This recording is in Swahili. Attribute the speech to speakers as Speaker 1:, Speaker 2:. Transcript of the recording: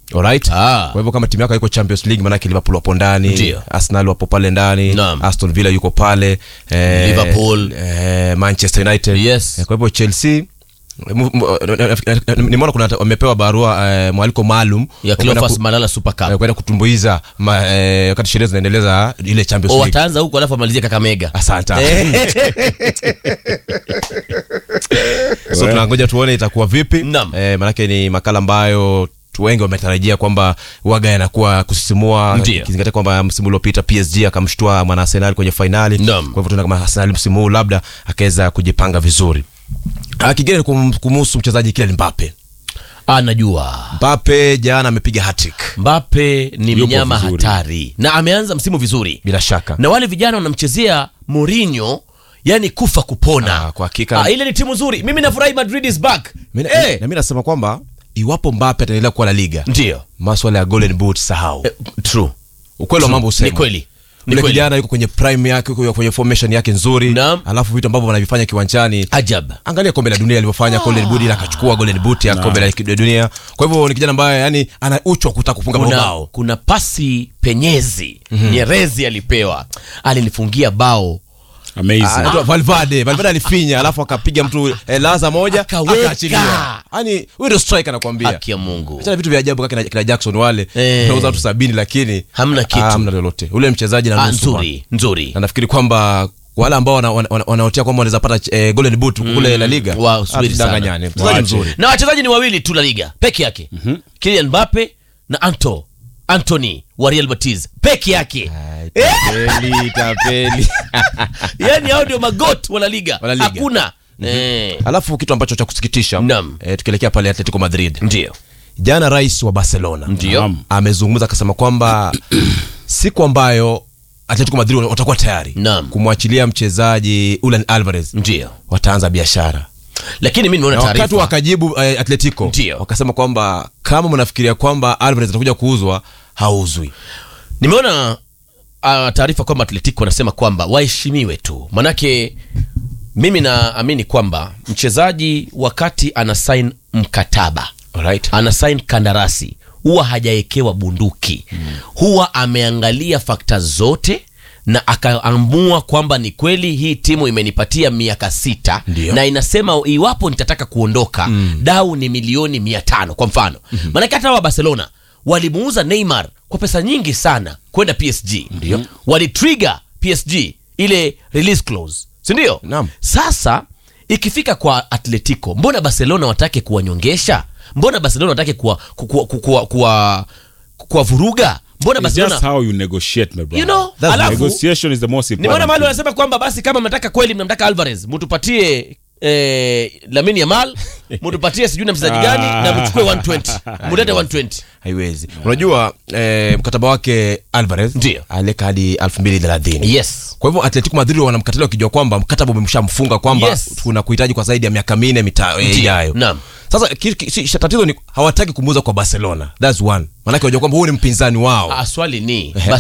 Speaker 1: Alright.
Speaker 2: Ah.
Speaker 1: Kwa hivyo kama timu yako haiko Champions League maanake Liverpool wapo ndani,
Speaker 2: Ndio.
Speaker 1: Arsenal wapo pale ndani,
Speaker 2: Naam.
Speaker 1: Aston Villa yuko pale, eh,
Speaker 2: Liverpool.
Speaker 1: eh, Manchester United.
Speaker 2: Yes.
Speaker 1: Eh, Kwa hivyo Chelsea mu- mu- nimeona kuna wamepewa barua eh, mwaliko maalum
Speaker 2: ya
Speaker 1: kwenda
Speaker 2: Cleophas
Speaker 1: ku-
Speaker 2: Malala Super
Speaker 1: eh,
Speaker 2: Cup
Speaker 1: kwenda kutumbuiza ma- eh, wakati sherehe zinaendeleza ile Champions
Speaker 2: o
Speaker 1: League.
Speaker 2: wataanza huko alafu amalizie Kakamega
Speaker 1: Asante. so tunangoja tuone itakuwa vipi
Speaker 2: Naam.
Speaker 1: eh, maanake ni makala ambayo watu wengi wametarajia kwamba waga yanakuwa kusisimua
Speaker 2: Ndio.
Speaker 1: kizingatia kwamba msimu uliopita PSG akamshtua mwana Arsenal kwenye fainali
Speaker 2: Naam.
Speaker 1: kwa hivyo tunaona kama Arsenal msimu huu labda akaweza kujipanga vizuri Ah, kingine ni kum- kumuhusu mchezaji Kylian Mbappe
Speaker 2: anajua
Speaker 1: Mbappe jana amepiga hat-trick
Speaker 2: Mbappe ni
Speaker 3: Yupo
Speaker 2: mnyama
Speaker 3: vizuri.
Speaker 2: hatari na ameanza msimu vizuri
Speaker 1: bila shaka
Speaker 2: na wale vijana wanamchezea Mourinho yani kufa kupona
Speaker 1: Ah, kwa hakika.
Speaker 2: ah, ile ni timu nzuri mimi nafurahi Madrid is back
Speaker 1: Mimi-
Speaker 2: eh,
Speaker 1: na mimi nasema kwamba iwapo Mbappe ataendelea kuwa La Liga
Speaker 2: ndio
Speaker 1: maswala ya golden boot sahau
Speaker 2: eh, true
Speaker 1: ukweli wa mambo
Speaker 2: ni
Speaker 1: usema
Speaker 2: kweli ni
Speaker 1: Yule
Speaker 2: kweli
Speaker 1: kijana yuko kwenye prime yake yuko kwenye formation yake nzuri
Speaker 2: Naam.
Speaker 1: alafu vitu ambavyo wanavifanya kiwanjani
Speaker 2: ajab
Speaker 1: angalia kombe la dunia alivyofanya golden boot ila akachukua golden boot ya kombe la dunia kwa hivyo ni kijana ambaye yani ana uchu wa kutaka kufunga
Speaker 2: kuna,
Speaker 1: mabao
Speaker 2: kuna pasi penyezi Nyerezi alipewa alinifungia bao
Speaker 3: amazing
Speaker 1: anaitwa Valverde Valverde alifinya alafu akapiga mtu eh, laza moja
Speaker 2: Akaweka.
Speaker 1: akaachilia yani huyo ndio striker anakuambia
Speaker 2: haki ya Mungu
Speaker 1: Achana vitu vya ajabu kama kina, kina Jackson wale
Speaker 2: Eh.
Speaker 1: unauza watu sabini lakini
Speaker 2: Hamna kitu.
Speaker 1: ah, hamna lolote ule mchezaji na
Speaker 2: ah,
Speaker 1: nusu bwana.
Speaker 2: nzuri nzuri
Speaker 1: na nafikiri kwamba wale ambao wanaotea wana, wana, wana kwamba wanaweza pata eh, golden boot kule La Liga
Speaker 2: Wa- subiri sana.
Speaker 1: danganyane mchezaji
Speaker 3: Waache.
Speaker 1: mzuri
Speaker 2: na wachezaji ni wawili tu La Liga peke yake Kylian Mbappe na Anto Anthony wa Real Betis peke yake
Speaker 1: tapeli tapeli
Speaker 2: yani hao ndio magot wa La Liga
Speaker 1: Wa La Liga.
Speaker 2: hakuna eh,
Speaker 1: alafu kitu ambacho cha kusikitisha
Speaker 2: Naam.
Speaker 1: eh, tukielekea pale Atletico Madrid
Speaker 2: ndio
Speaker 1: jana rais wa Barcelona
Speaker 2: Ndio.
Speaker 3: Naam.
Speaker 1: amezungumza akasema kwamba siku ambayo Atletico Madrid watakuwa tayari
Speaker 2: Naam.
Speaker 1: kumwachilia mchezaji Julian Alvarez
Speaker 2: ndio
Speaker 1: wataanza biashara
Speaker 2: lakini mimi nimeona
Speaker 1: na wakati
Speaker 2: taarifa
Speaker 1: wakajibu eh, Atletico
Speaker 2: Ndio.
Speaker 1: wakasema kwamba kama mnafikiria kwamba Alvarez atakuja kuuzwa hauzwi
Speaker 2: nimeona uh, taarifa kwamba Atletico wanasema kwamba waheshimiwe tu manake mimi naamini kwamba mchezaji wakati ana sign mkataba
Speaker 1: Alright.
Speaker 2: ana sign kandarasi huwa hajawekewa bunduki huwa ameangalia fakta zote na akaamua kwamba ni kweli hii timu imenipatia miaka sita
Speaker 1: Ndio.
Speaker 2: na inasema iwapo nitataka kuondoka dau ni milioni mia tano kwa mfano maanake hata wa barcelona walimuuza neymar kwa pesa nyingi sana kwenda psg ndio walitrigger psg ile release clause sindio
Speaker 1: Naam.
Speaker 2: sasa ikifika kwa atletico mbona barcelona watake kuwanyongesha mbona barcelona watake kuwa, kuwa, kuwa, kuwa, kuwa vuruga mbona
Speaker 3: It's just
Speaker 2: barcelona
Speaker 3: how you negotiate my brother
Speaker 2: you know
Speaker 1: That's
Speaker 2: alafu
Speaker 3: negotiation is the most
Speaker 2: nimeona
Speaker 3: important
Speaker 2: mahali
Speaker 3: thing.
Speaker 2: wanasema kwamba basi kama mnataka kweli mnamtaka alvarez mtupatie eh, lamini yamal mtupatie sijui na mchezaji gani na mchukue 120 mulete 120
Speaker 1: haiwezi unajua eh, mkataba wake Alvarez
Speaker 2: Ndio.
Speaker 1: aleka hadi 2030
Speaker 2: yes
Speaker 1: kwa hivyo Atletico Madrid wanamkatalia wakijua kwamba mkataba umemshamfunga kwamba
Speaker 2: Yes.
Speaker 1: kuna kuhitaji kwa zaidi ya miaka minne mita- eh,
Speaker 2: Ndio.
Speaker 1: ijayo
Speaker 2: Naam.
Speaker 1: sasa ki- ki- si- tatizo ni hawataki kumuuza kwa Barcelona that's one maanake wajua kwamba huyu ni mpinzani wao
Speaker 2: ah, swali ni
Speaker 1: Ehe.